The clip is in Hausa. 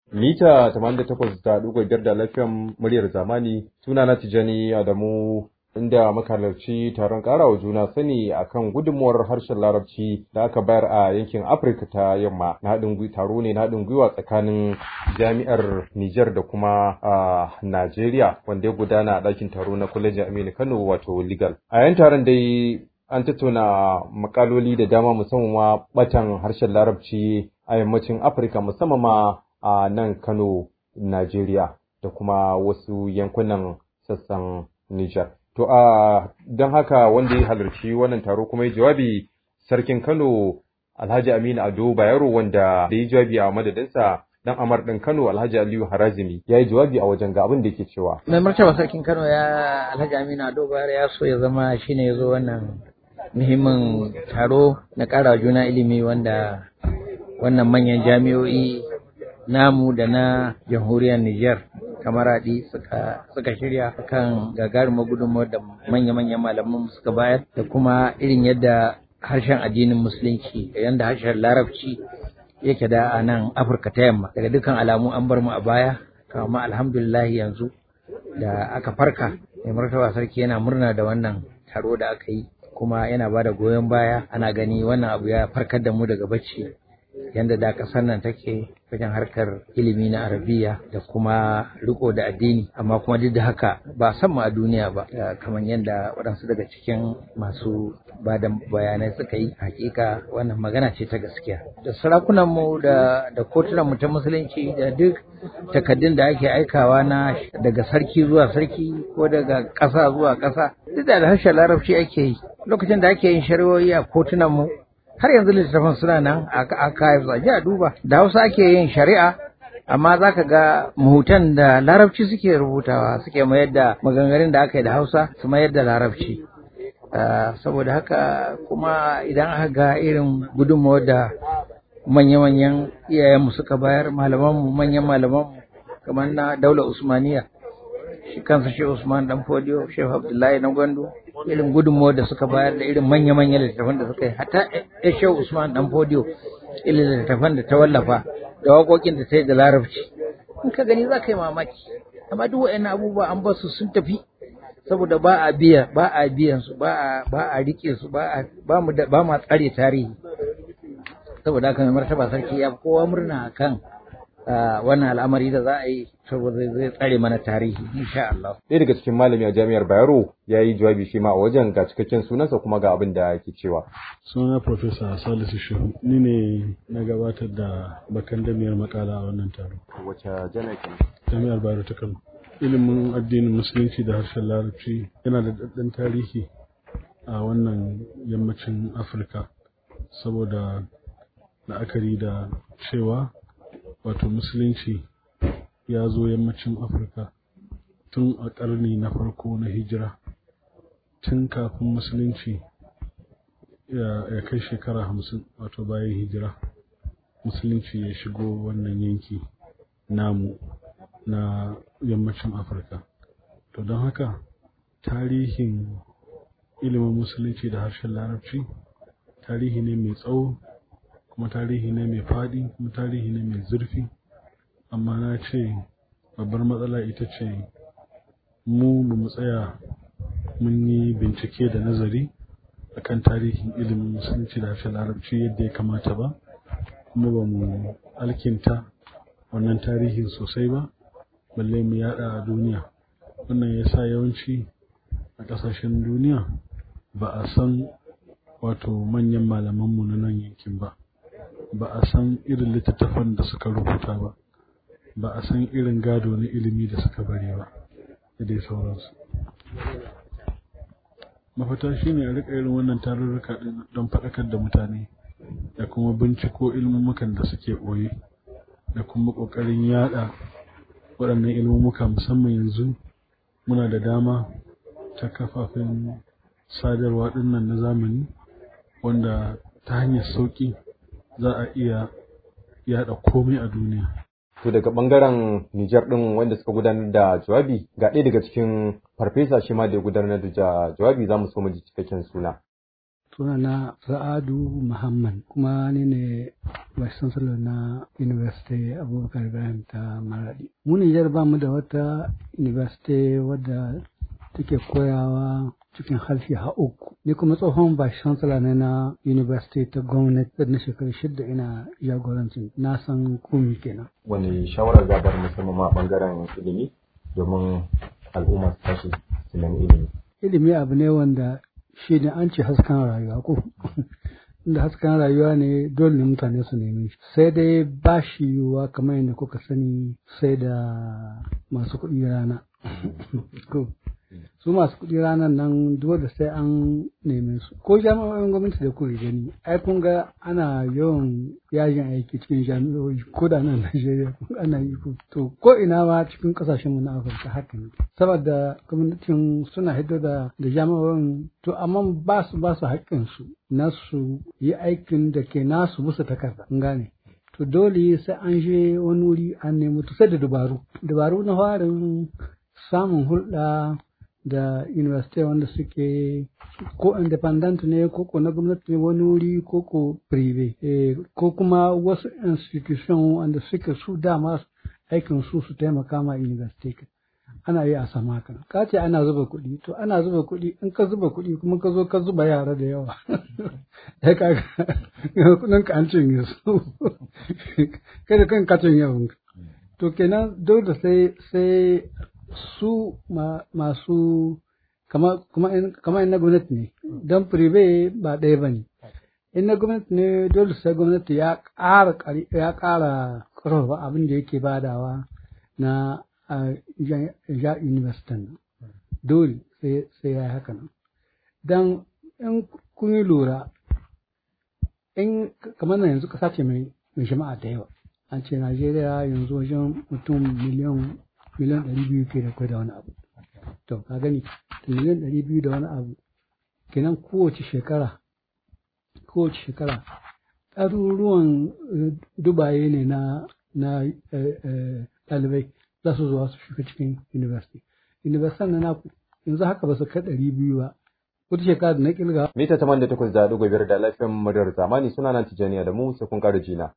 mita 88.5 da lafiyan muryar zamani suna na Tijani Adamu inda muka halarci taron karawa juna sani akan gudunmuwar harshen larabci da aka bayar a yankin afirka ta yamma na haɗin taro ne na haɗin gwiwa tsakanin jami'ar niger da kuma a najeriya wanda ya gudana a ɗakin taro na kwalejin aminu kano wato legal a yan taron dai an tattauna makaloli da dama musamman ma batan harshen larabci a yammacin afirka musamman ma a nan kano najeriya da kuma wasu yankunan sassan niger To a don haka wanda ya halarci wannan taro kuma ya jawabi sarkin Kano Alhaji Aminu Ado Bayero wanda da ya jawabi a madadinsa dan Amar ɗin Kano Alhaji Aliyu Harazimi ya yi jawabi a wajen ga abin da yake cewa. Mai martaba sarkin Kano ya Alhaji Aminu Ado Bayero ya so ya zama shine ya zo wannan muhimmin taro na ƙara juna ilimi wanda wannan manyan jami'o'i namu da na jamhuriyar Nijar kamaradi suka suka shirya kan gagarumar gudunmawar da manya-manyan malaman suka bayar da kuma irin yadda harshen addinin musulunci da yadda harshen larabci yake da a nan afirka ta yamma daga dukkan alamu an bar mu a baya kama alhamdulillah yanzu da aka farka mai martaba sarki yana murna da wannan taro da aka yi kuma yana ba da goyon baya ana gani wannan abu ya farkar da mu daga bacci yadda da ƙasar nan take wajen harkar ilimi na arabiya da kuma riko da addini amma kuma duk da haka ba san mu a duniya ba kamar yadda waɗansu daga cikin masu ba da bayanai suka yi hakika wannan magana ce ta gaskiya da sarakunan mu da da kotunan mu ta musulunci da duk takaddun da ake aikawa na daga sarki zuwa sarki ko daga ƙasa zuwa ƙasa duk da harshen larabci ake yi lokacin da ake yin shari'o'i a kotunan mu har yanzu littattafan suna nan a kayan a ji a duba da hausa ake yin shari'a amma za ka ga mahutan da larabci suke rubutawa suke mayar da maganganun da aka yi da hausa su mayar da larabci saboda haka kuma idan aka ga irin gudunmawar da manya-manyan iyayenmu suka bayar malamanmu manyan malamanmu kamar na daular usmaniya shi kansa shi usman dan fodiyo shehu abdullahi na gwandu irin gudunmawar da suka bayar da irin manya-manyan littattafan da suka yi hatta ya shehu usman dan fodiyo irin littattafan da ta wallafa da waƙoƙin da ta yi da larabci in ka gani za ka yi mamaki amma duk wa'annan abubuwa an basu sun tafi saboda ba a biya ba a biyan su ba a ba a rike su ba a ba mu ba ma tsare tarihi saboda haka mai martaba sarki ya kowa murna akan wannan al'amari da za a yi saboda zai tsare mana tarihi insha Allah. Ɗaya daga cikin malami a jami'ar Bayero ya yi jawabi shi ma a wajen ga cikakken sunansa kuma ga abin da yake cewa. Suna Profesa Salisu Shehu ni ne na gabatar da bakan damiyar makala a wannan taro. Wace jami'a kenan? Jami'ar Bayero ta Kano. Ilimin addinin Musulunci da harshen Larabci yana da daɗin tarihi a wannan yammacin Afirka saboda la'akari da cewa wato musulunci ya zo yammacin afirka tun a ƙarni na farko na hijira tun kafin musulunci ya kai shekara hamsin wato bayan hijira musulunci ya shigo wannan yanki namu na yammacin afirka to don haka tarihin ilimin musulunci da harshen larabci tarihi ne mai tsawo kuma tarihi ne mai faɗi kuma tarihi ne mai zurfi amma na ce babbar matsala ita ce mu ba mu tsaya mun yi bincike da nazari akan tarihin ilimin musulunci da harshen larabci yadda ya kamata ba kuma ba mu alkinta wannan tarihin sosai ba balle mu yada a duniya wannan ya sa yawanci a ƙasashen duniya ba a san wato manyan malamanmu na nan yankin ba ba a san irin littattafan da suka rubuta ba ba a san irin gado na ilimi da suka bari ba da dai sauransu mafita shine a rika irin wannan tarurruka don faɗakar da mutane da kuma binciko ilmumukan da suke ɓoye da kuma ƙoƙarin yada waɗannan ilmumuka musamman yanzu muna da dama ta kafafen sadarwa ɗinnan na zamani wanda ta hanyar sauƙi za a iya yada komai a duniya. To daga bangaren Nijar ɗin wanda suka gudanar da jawabi ga ɗaya daga cikin farfesa shi ma da ya gudanar da jawabi za mu so mu ji cikakken suna. sunana Sa'adu Muhammad kuma ni ne Vice Chancellor na University Abubakar Ibrahim ta Maradi. Mu Nijar ba mu da wata university wadda take koyawa cikin harshe ha uku. Ni kuma tsohon Vice Chancellor ne na University ta gwamnati na shekaru shida ina jagorancin na san komi kenan. Wani shawarar zabar musamman ma bangaren ilimi domin al'umma su tashi su nemi ilimi. Ilimi abu ne wanda shi ne an ce hasken rayuwa ko inda hasken rayuwa ne dole ne mutane su neme shi sai dai ba shi yiwuwa kamar yadda kuka sani sai da masu kuɗi rana su masu kuɗi ranar nan dole sai an neme su ko jami'o'in gwamnati da kuke gani ai kun ga ana yawan yajin aiki cikin jami'o'i ko da nan Najeriya ana yi ko to ko ina ma cikin kasashen mu na Afirka haka ne saboda gwamnatin suna hiddo da da jami'o'in to amma ba su ba su haƙƙin su na su yi aikin da ke nasu musu takarda kun gane to dole sai an je wani wuri an nemi to sai da dabaru dabaru na farin samun hulɗa da university wanda suke ko independent ne ko ko na gwamnati ne wani wuri ko ko prive ko kuma wasu institution wanda suke su dama aikin su su taimaka ma university ana yi a sama haka ka ce ana zuba kuɗi to ana zuba kuɗi in ka zuba kuɗi kuma ka zo ka zuba yara da yawa ya ka kuɗin ka an cinye su kada kan ka cinye abinka to kenan dole sai sai su masu kama in na gwamnati ne don prive ba ɗaya ba ne in na gwamnati ne dole sai gwamnati ya ƙara ya ƙara ƙarfafa abin da yake badawa na ja university dole sai ya yi haka nan don in kun yi lura in kamar na yanzu ƙasa ce mai jama'a da yawa an ce najeriya yanzu wajen mutum miliyan miliyan ɗari biyu ke da kwai da wani abu to ka gani miliyan ɗari biyu da wani abu kenan kowace shekara kowace shekara ɗaruruwan dubaye ne na na ɗalibai za su zuwa su shiga cikin university university na naku yanzu haka ba su kai ɗari biyu ba wata shekara da na kilga mita 88 da ɗigo biyar da lafiyan madar zamani suna nan tijaniya da mu sai kun ƙara jina